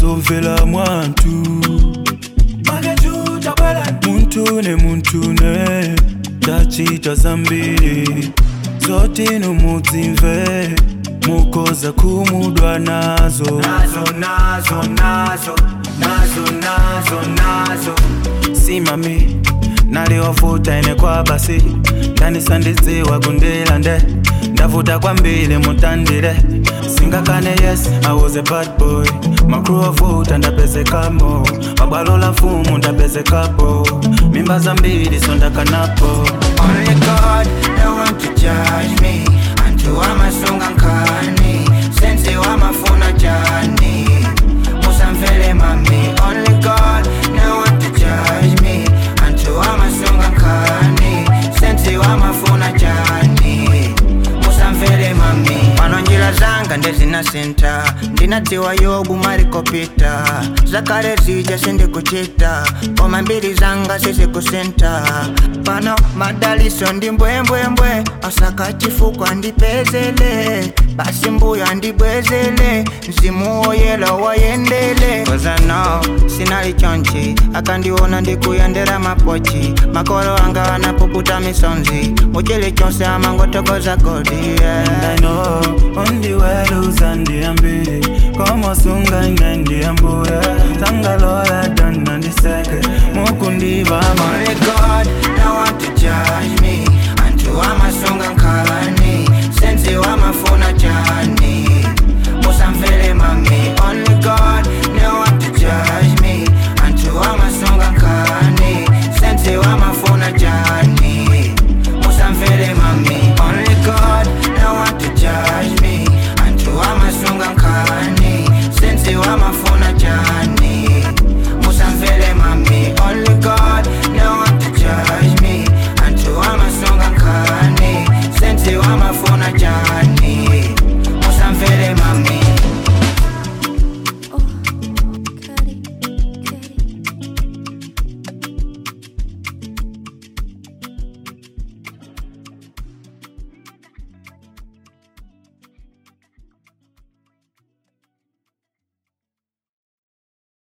sovela mwantu muntu ne muntu ne tachita zambiri zote numuzimve mukoza kumudwa nazo nazo nazo nazo nazo nazo nazo simami naliwafuta ine kwa basi ndanisandidziwa kundila nde ndavuta kwambili mutandile singakane yes i was a bad boy makru wafuta ndapezekamo mabwalo la fumu ndapezekapo mimba zambili so ndakanapo Only God, no one to judge me. Antu amasunga nkani, sense wamafuna jani. Musamvele mami. Only God, no one to judge me. Antu amasunga nkani, sense wamafuna jani. Musamvele mami. Pano njira zanga ndezina senta ndinatiwa yobu marikopita zakale zija sindikuchita koma mbiri zanga sizikusenta pano madaliso ndi mbwembwembwe osaka chifukwa ndipezele basi mbuya ndibwezele mzimu woyela wayendele kozano sinali chonchi akandiona ndikuyendera mapochi makolo anga anapuputa misonzi muchili chonse amangotokoza godi yeah. I know only weluza ndiyambili komosunga ine ndiyambuye tangalola dana ndiseke mukundivama Only God, no one to judge me. Antu amasunga nkani, sense wamafuna jani. Musamvele mami. Only God, no one to judge me. Antu amasunga nkani, sense wamafuna jani. Musamvele mami. Only God, no one to judge me. Antu amasunga nkani, sense wamafuna jani. Musamvele mami. Only God, no one to judge me. Antu amasunga nkani, sense wamafuna jani.